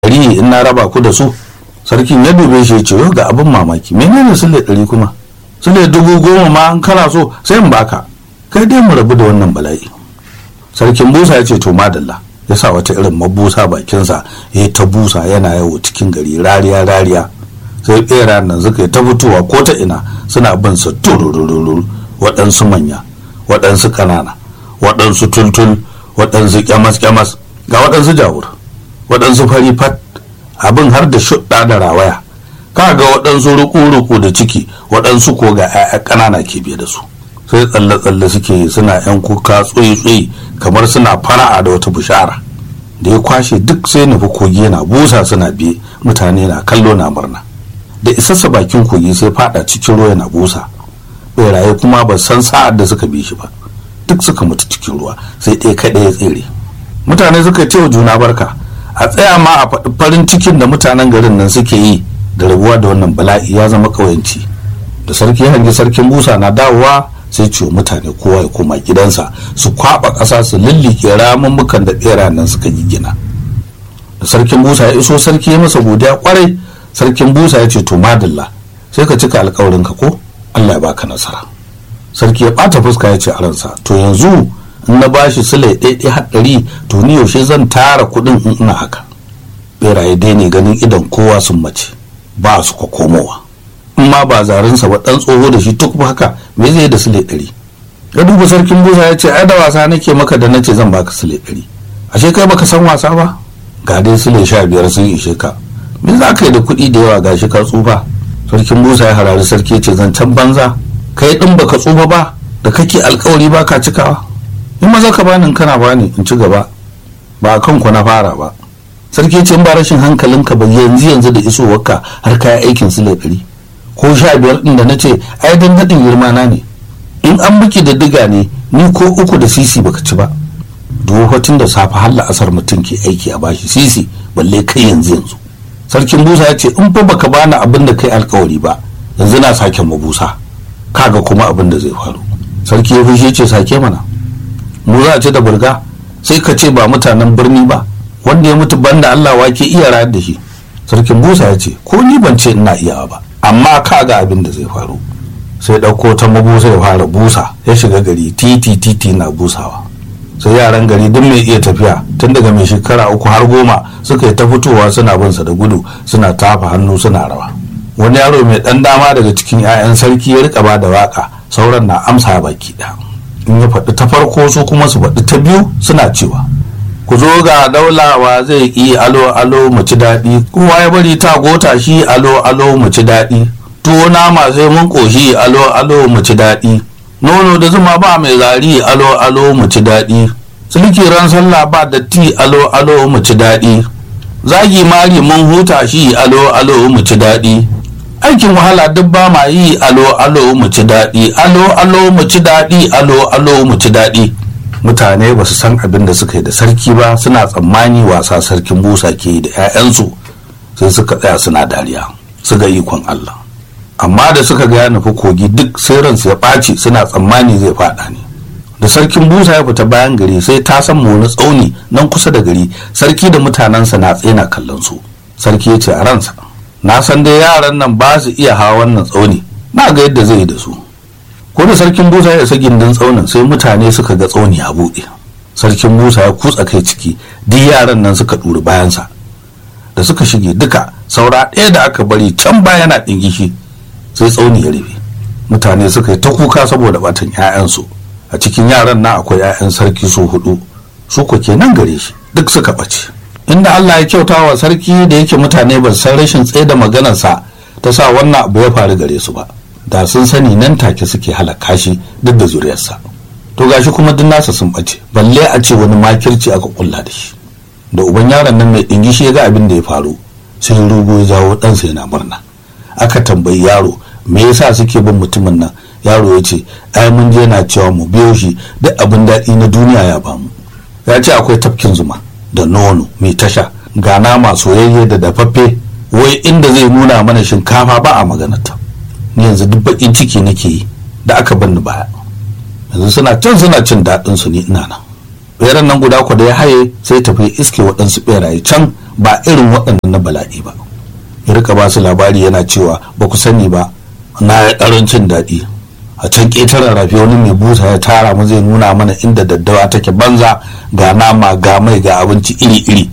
ɗari in na raba ku da su sarkin ya dube shi ya ce ga abin mamaki menene sule ɗari kuma sule dubu goma ma an kana so sai in baka kai dai mu rabu da wannan bala'i sarkin busa ya ce to madalla ya sa wata irin mabusa bakinsa ya ta busa yana yawo cikin gari rariya rariya sai ɓera nan suka yi ta fitowa ko ta ina suna bin su tururururu waɗansu manya waɗansu ƙanana waɗansu tultul waɗansu kyamas kyamas ga waɗansu jawur waɗansu fari fat abin har da shuɗa da rawaya ka ga waɗansu ruku-ruku da ciki waɗansu ko ga 'ya'ya ƙanana ke biye da su sai tsalle-tsalle suke yi suna 'yan kuka tsoyi-tsoyi kamar suna fara'a da wata bishara da ya kwashe duk sai nufi kogi yana busa suna biye mutane na kallo na murna da isassa bakin kogi sai fada cikin ruwa yana busa beraye kuma ba san sa'ad da suka bi shi ba duk suka mutu cikin ruwa sai ɗaya kaɗai ya tsere mutane suka ce wa juna barka a tsaya ma a faɗi farin cikin da mutanen garin nan suke yi da rabuwa da wannan bala'i ya zama ƙauyanci da sarki ya hangi sarkin busa na dawowa sai ciwo mutane kowa ya koma gidansa su kwaɓa ƙasa su lullike ramummukan da ɓera nan suka yi gina da sarkin busa ya iso sarki ya masa godiya kwarai sarkin busa ya ce to madalla sai ka cika alkawarin ka ko allah ya baka nasara sarki ya ɓata fuska ya ce a ransa to yanzu in na bashi sule ɗaiɗai haɗari to ni yaushe zan tara kuɗin in ina haka beraye dai ne ganin idan kowa sun mace ba su kwa komowa in ma ba zarinsa ba ɗan tsoho da shi tuk haka me zai da sule ɗari ya duba sarkin busa ya ce ai da wasa nake maka da nace zan baka sule ɗari ashe kai baka san wasa ba ga dai sule sha biyar sun ishe ka me za ka yi da kuɗi da yawa gashi ka tsufa sarkin busa ya harari sarki ce zancen banza kai ɗin baka tsufa ba da kake alkawari ba ka cikawa in maza ka bani kana bani in ci gaba ba a kanku na fara ba sarki ce in ba rashin hankalinka ba yanzu yanzu da isowarka har kaya aikin su ɗari ko sha biyar ɗin da na ce ai dan daɗin girma na ne in an biki da diga ne ni ko uku da sisi baka ci ba dofatin da safe har la'asar mutum ke aiki a bashi sisi balle kai yanzu yanzu sarkin busa ya ce in fa baka bani abin da kai alkawari ba yanzu na sake mabusa kaga kuma abin da zai faru sarki ya fushi ce sake mana mu za a ce da burga sai ka ce ba mutanen birni ba wanda ya mutu banda Allah wake iya rayar da shi sarkin busa ya ce ko ni ban ce ina iyawa ba amma kaga abin da zai faru sai ɗauko ta mabusa ya fara busa ya shiga gari titi titi na busawa sai yaran gari duk mai iya tafiya tun daga mai shekara uku har goma suka yi ta fitowa suna bin sa da gudu suna tafa hannu suna rawa wani yaro mai dan dama daga cikin 'ya'yan sarki ya rika ba da waka sauran na amsa baki ɗaya in ya faɗi ta farko su kuma su faɗi ta biyu suna cewa ku zo ga daulawa zai ƙi alo alo mu ci daɗi kowa ya bari ta gota shi alo alo mu ci daɗi tuwo nama sai mun ƙoshi alo alo mu ci daɗi nono da zuma ba mai zari alo alo mu ci daɗi sulki ran sallah ba datti alo alo mu ci daɗi zagi mari mun huta shi alo alo mu ci daɗi aikin wahala duk ba ma yi alo alo mu ci daɗi alo alo mu ci daɗi alo alo mu ci daɗi mutane ba su san abin da suka yi da sarki ba suna tsammani wasa sarkin busa ke yi da 'ya'yansu sai suka tsaya suna dariya su ga ikon Allah amma da suka ga ya nufi kogi duk sai ransu ya ɓaci suna tsammani zai faɗa ne da sarkin busa ya fita bayan gari sai ta san wani tsauni nan kusa da gari sarki da mutanensa na tsena kallon su sarki ya ce a ransa na san dai yaran nan ba su iya hawa wannan tsauni na ga yadda zai yi da su ko da sarkin busa ya isa gindin tsaunin sai mutane suka ga tsauni a buɗe sarkin busa ya kutsa kai ciki duk yaran nan suka ɗuri bayansa da suka shige duka saura ɗaya da aka bari can baya na ɗingishi sai tsauni ya rufe mutane suka yi ta kuka saboda batan 'ya'yansu a cikin yaran na akwai 'ya'yan sarki su hudu su ko kenan gare shi duk suka ɓace inda Allah ya kyauta wa sarki da yake mutane ba san rashin tsaye da maganarsa ta sa wannan abu ya faru gare su ba da sun sani nan take suke halaka shi duk da zuriyarsa to gashi kuma duk nasa sun ɓace balle a ce wani makirci aka kulla da shi da uban yaron nan mai ɗingishi ya ga abin da ya faru sai rugo ya jawo ɗansa yana murna aka tambayi yaro me yasa suke bin mutumin nan yaro ya ce ai mun je na cewa mu biyo shi duk abin daɗi na duniya ya bamu ya ce akwai tafkin zuma da nono mai tasha ga nama soyayye da dafaffe wai inda zai nuna mana shinkafa ba a maganata ni yanzu duk bakin ciki nake yi da aka banni baya yanzu suna can suna cin daɗin su ni ina nan beran nan guda ku da ya haye sai tafi iske waɗansu beraye can ba irin waɗannan na bala'i ba ya rika ba su labari yana cewa ba ku sani ba na ya ƙarancin daɗi a can ƙetaren rafi wani mai busa ya tara mu zai nuna mana inda daddawa take banza ga nama ga mai ga abinci iri-iri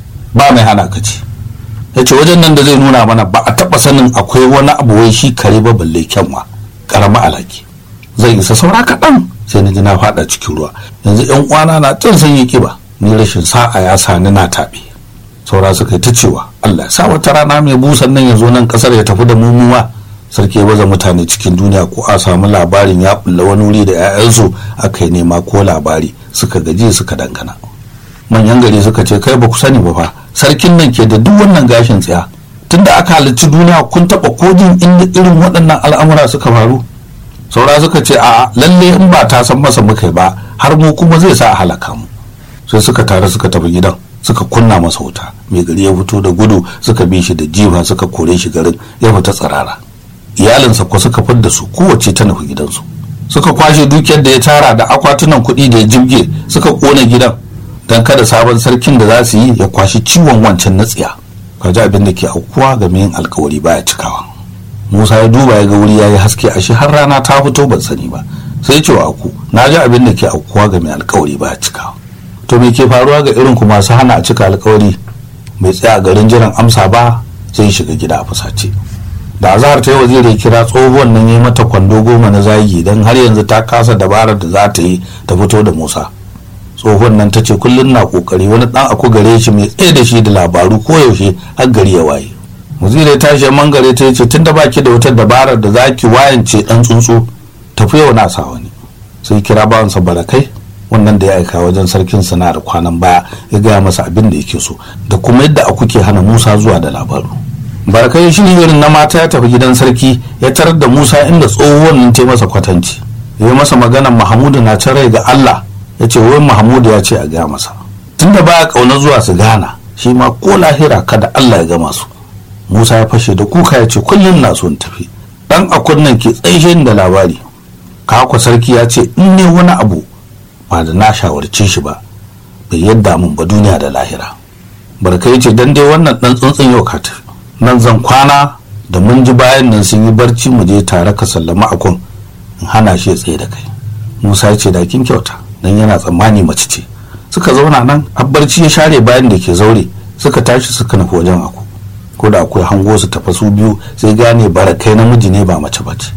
ba mai hana ka ci ya ce wajen nan da zai nuna mana ba a taɓa sanin akwai wani abu wai shi kare ba balle kyanwa ƙarama alaki zai isa saura kaɗan sai na ji na faɗa cikin ruwa yanzu yan uwana na tun sun yi kiba ni rashin sa'a ya sa ni na taɓe saura suka yi ta cewa Allah ya sa wata rana mai busan nan ya zo nan ƙasar ya tafi da mumuwa sarki ya baza mutane cikin duniya ko a samu labarin ya bulla wani wuri da 'ya'yansu aka yi nema ko labari suka gaji suka dangana manyan gari suka ce kai ba ku sani ba fa sarkin nan ke da duk wannan gashin tsaya tunda aka halarci duniya kun taɓa kojin inda irin waɗannan al'amura suka faru saura suka ce a lalle in ba ta san masa muka ba har mu kuma zai sa a halaka mu sai suka tare suka tafi gidan suka kunna masa wuta mai gari ya fito da gudu suka bi shi da jifa suka kore shi garin ya fita tsirara iyalinsa ko suka fidda su kowace ta nufi gidansu suka kwashe dukiyar da ya tara da akwatunan kuɗi da ya jibge suka kona gidan don kada sabon sarkin da za su yi ya kwashi ciwon wancan na tsiya kaji abin da ke aukuwa ga yin alkawari baya cikawa musa ya duba ya ga wuri ya yi haske ashe har rana ta fito ban sani ba sai cewa aku na ji abin da ke aukuwa ga mai alkawari baya cikawa to me ke faruwa ga irin ku masu hana a cika alkawari bai tsaya a garin jiran amsa ba sai shiga gida a fusace da azahar ta yi waziri kira tsohuwan nan ya mata kwando goma na zagi don har yanzu ta kasa dabarar da za ta yi ta fito da musa tsohon nan ta ce kullum na kokari wani dan aku gare shi mai tsaye da shi da labaru ko yaushe har gari ya waye waziri ta shi mangare ta ce tunda baki da wata dabarar da zaki wayance dan tsuntsu tafi yau na sa wani sai kira bawansa barakai wannan da ya aika wajen sarkin sana da kwanan baya ya gaya masa abin da yake so da kuma yadda aku ke hana musa zuwa da labaru barakai shi irin na mata ya tafi gidan sarki ya tarar da musa inda tsohuwan nan ta masa kwatanci ya masa maganan mahamudu na can rai ga allah ya ce wai mahamudu ya ce a gaya masa tunda baya kauna zuwa su gana shi ma ko lahira kada allah ya gama su musa ya fashe da kuka ya ce kullum na son tafi dan akun nan ke tsaishe da labari kakwa sarki ya ce in ne wani abu ba da na shawarce shi ba bai yadda min ba duniya da lahira barka ya ce dan dai wannan dan tsuntsun yau ka tafi nan zan kwana da mun ji bayan nan sun yi barci mu je tare ka sallama akun in hana shi ya tsaye da kai musa ya ce da kin kyauta dan yana tsammani mace ce suka zauna nan barci ya share bayan da ke zaure suka tashi suka nufi wajen aku ko da akwai hango su tafa su biyu sai gane barakai namiji ne ba mace ba ce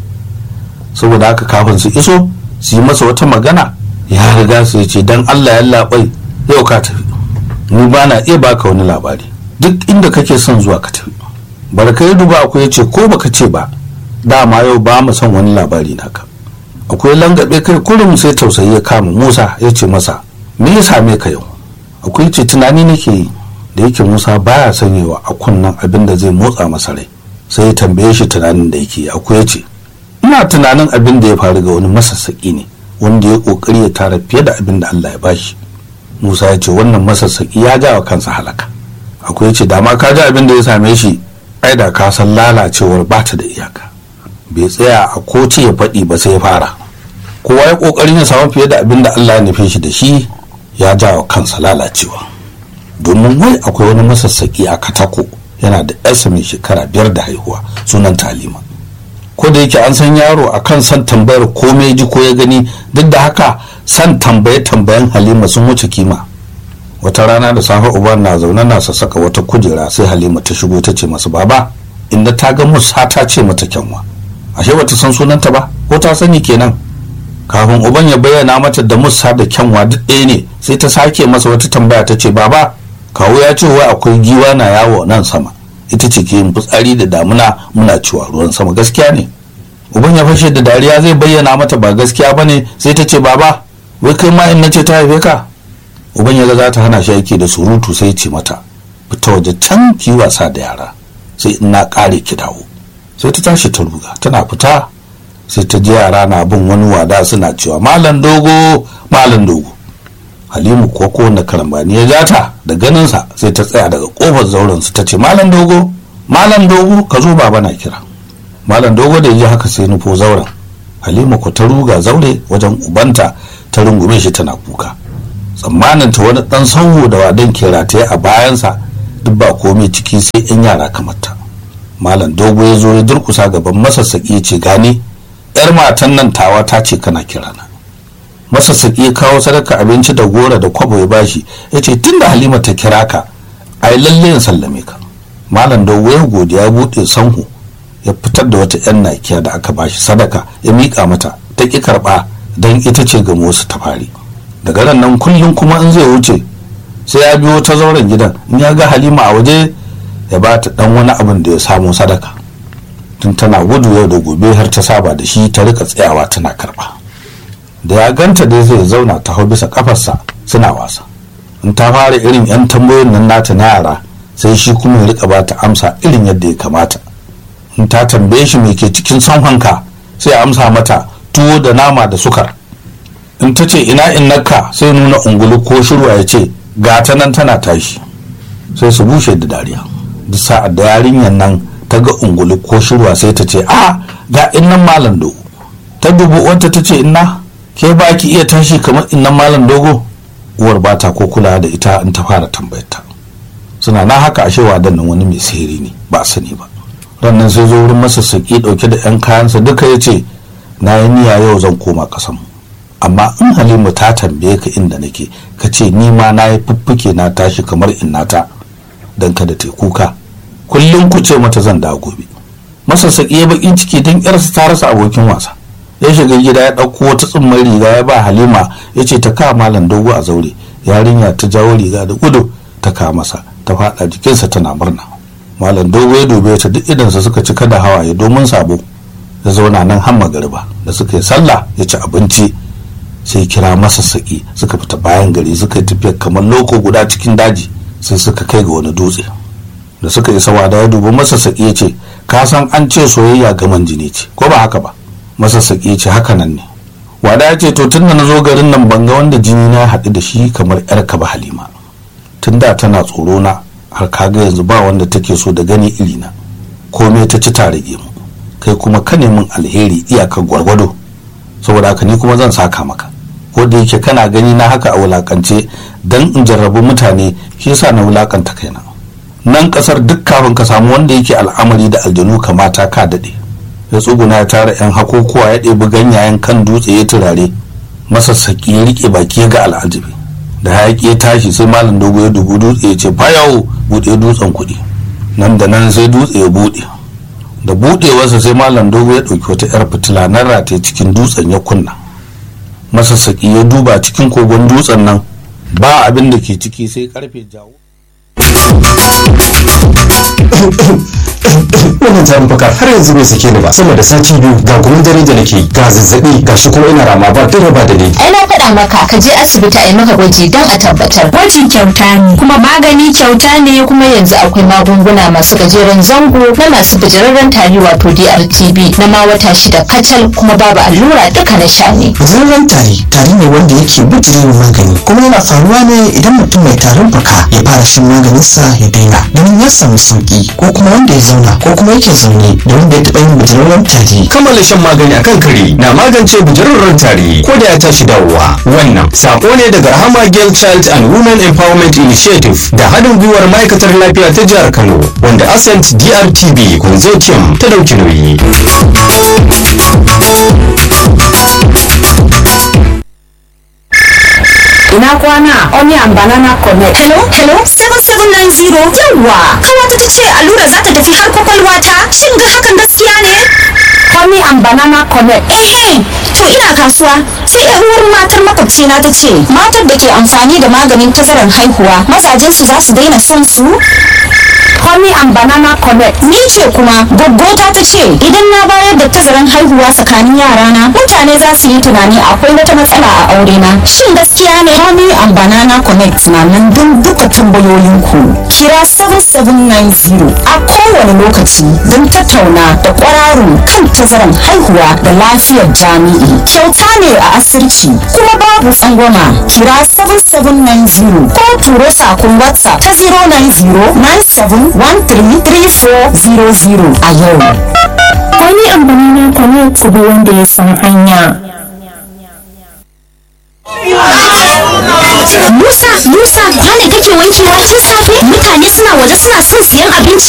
saboda haka kafin su iso su yi masa wata magana ya riga su ya ce dan allah ya labai yau ka tafi ni ba na iya baka wani labari duk inda kake son zuwa ka tafi barakai duba akwai ya ce ko baka ce ba dama yau ba mu son wani labari naka akwai langabe kai kurum sai tausayi ya kama musa ya ce masa me ya same ka yau akwai ce tunani nake yi da yake musa baya sanyewa a kunnan abin da zai motsa masa rai sai ya tambaye shi tunanin da yake akwai ya ce ina tunanin abin da ya faru ga wani masassaki ne wanda ya kokari ya tara fiye da abin da allah ya bashi musa ya ce wannan masassaki ya ja wa kansa halaka akwai ya ce dama ka ji abin da ya same shi ai da ka san lalacewar bata da iyaka bai tsaya a koci ya faɗi ba sai ya fara kowa ya ƙoƙarin ya samu fiye da abin da Allah ya nufe shi da shi ya ja wa kansa lalacewa domin wai akwai wani masassaki a katako yana da yarsa mai shekara biyar da haihuwa sunan talima ko da yake an san yaro a kan san tambayar komai ji ko ya gani duk da haka san tambaye tambayen halima sun wuce kima wata rana da safe uban na zaune na sassaka wata kujera sai halima ta shigo ta ce masu baba inda ta ga musa ta ce mata kyanwa ashe bata san sunanta ba ko ta sani kenan kafin uban ya bayyana mata da musa da kyanwa duk ɗaya ne sai ta sake masa wata tambaya ta ce baba kawo ya ce wai akwai giwa na yawo nan sama ita ce ke yin fitsari da damuna muna cewa ruwan sama gaskiya ne uban ya fashe da dariya zai bayyana mata ba gaskiya ba ne sai ta ce baba wai kai ma in na ce ta haife ka uban ya ga za ta hana shi aiki da surutu sai ce mata fita waje can ki wasa da yara sai in na kare ki dawo sai ta tashi ta ruga tana fita sai ta ji yara na bin wani wada suna cewa malam dogo malam dogo halimu ko kowane karambani ya jata da ganinsa sai ta tsaya daga kofar zauren su ta ce malam dogo malam dogo ka zo baba na kira malam dogo da ji haka sai nufo zauren halima ko ta ruga zaure wajen ubanta ta rungume shi tana kuka tsammanin ta wani dan sanho da wadan ke rataye a bayansa duk ba komai ciki sai yan yara kamar ta malam dogo ya zo ya durkusa gaban masassaki ya ce gane yar matan nan tawa ta ce kana kirana masassaki ya kawo sadaka abinci da gora da kwabo ya bashi ya ce tunda halima ta kira ka ai lalle in sallame ka malam dogo ya godiya buɗe sanhu ya fitar da wata yan nakiya da aka bashi sadaka ya miƙa mata ta ƙi karɓa don ita ce ga wasu ta fari daga ran nan kullum kuma in zai wuce sai ya biyo ta zauren gidan in ya ga halima a waje ya ba ta dan wani abin da ya samu sadaka tun tana gudu yau da gobe har ta saba da shi ta rika tsayawa tana karba da ya ganta dai zai zauna ta hau bisa kafarsa suna wasa in ta fara irin yan tambayoyin nan nata na yara sai shi kuma ya rika ba ta amsa irin yadda ya kamata in ta tambaye shi me ke cikin sanhanka sai amsa mata tuwo da nama da sukar in ta ce ina innaka sai nuna ungulu ko shirwa ya ce ga ta nan tana tashi sai su bushe da dariya duk sa'ad da yarinyar nan ta ga ungulu ko shirwa sai ta ce a ga innan malam dogo ta dubu wanta ta ce inna ke ba ki iya tashi kamar innan malam dogo uwar ba ta ko kula da ita in ta fara tambayar ta suna na haka ashe wadan nan wani mai sihiri ne ba a sani ba rannan sai zo wurin masassaki dauke da yan kayansa duka ya ce na yi niyya yau zan koma kasan mu amma in halima ta tambaye ka inda nake ka ce ni ma na yi fuffuke na tashi kamar innata don kada ta kuka kullum ku ce mata zan dawo gobe masassaki ya bakin ciki don yarsa ta rasa abokin wasa ya shiga gida ya ɗauko wata tsumman riga ya ba halima ya ce ta kawo malam dogo a zaure yarinya ta jawo riga da gudu ta kawo masa ta faɗa jikinsa tana murna malam dogo ya dube ta duk idansa suka cika da hawaye domin sabo ya zauna nan har magariba da suka yi sallah ya ci abinci sai kira masassaki suka fita bayan gari suka yi tafiya kamar loko guda cikin daji sai suka kai ga wani dutse da suka isa wada ya dubi masassaki ya ce ka san an ce soyayya gaman jini ce ko ba haka ba masassaki ya ce haka nan ne wada ya ce to tun da na zo garin nan ban ga wanda jini na haɗu da shi kamar yarka ba halima tun da tana tsoro na har kaga yanzu ba wanda take so da gani irina komai ta ci tare mu kai kuma ka min alheri iyakar gwargwado saboda haka ni kuma zan saka maka ko da yake kana gani na haka a wulakance dan in jarrabu mutane shi yasa na wulakanta kaina nan kasar duk kafin ka samu wanda yake al'amari da aljanu kamata ka dade ya tsuguna ya tara yan hakokuwa ya ɗebi ganyayen kan dutse ya turare masassaki ya rike baki ga al'ajabi da hayaki ya tashi sai malam dogo ya dubu dutse ya ce fayawo buɗe dutsen kuɗi nan da nan sai dutse ya buɗe da buɗewarsa sai malam dogo ya ɗauki wata 'yar fitila nan rataye cikin dutsen ya kunna masassaki ya duba cikin kogon dutsen nan ba abin da ke ciki sai karfe jawo wannan zarin baka har yanzu bai sake ni ba sama da sati biyu ga gumin dare da nake ga zazzabi ga shi kuma ina rama ba dare ba da ni ai na faɗa maka ka je asibiti a yi maka gwaji don a tabbatar Gwaji kyauta ne, kuma magani kyauta ne kuma yanzu akwai magunguna masu gajeren zango na masu bijirarren tari wato DRTB na ma wata shida kacal kuma babu allura duka na sha ne Zallan tari tari ne wanda yake bijirewa magani kuma yana faruwa ne idan mutum mai tarin fuka ya fara shan maganinsa ya daina ganin ya samu sauki ko kuma wanda ya zauna ko kuma yake zaune da wanda ya taɓa yin bijirarren tari kammala shan magani akan kare na magance bujararren tari ko da ya tashi dawowa wannan sako ne daga rahama girl child and women empowerment initiative da haɗin gwiwar ma'aikatar lafiya ta jihar kano wanda ascent drtb consortium ta dauki nauyi ina kwana onion banana connect Hello, hello, 7790 yawwa kawata ta ce allura za ta tafi har kwakwalwa ta shin ga hakan gaskiya ne honey and banana connect ehe to ina kasuwa sai yan uwar matar makwabci na ta ce matar da ke amfani da maganin tazarar haihuwa mazajen su za su daina son su honey and banana connect ni ce kuma gaggota ta ce idan na bayar da tazaran haihuwa tsakanin yarana mutane za su yi tunani akwai wata matsala a aure na shin gaskiya ne honey and banana connect na nan don duka tambayoyinku kira 7790 a kowane lokaci don tattauna da kwararru kan tazaran haihuwa da lafiyar jami'i kyauta ne a asirci kuma babu tsangwama kira 7790 ko turo sakon whatsapp ta 090 9713 3400 a yau honey and banana connect ku bi wanda ya san hanya Musa, Musa, kwane kake wankewa tun safe? Mutane suna waje suna son siyan abinci?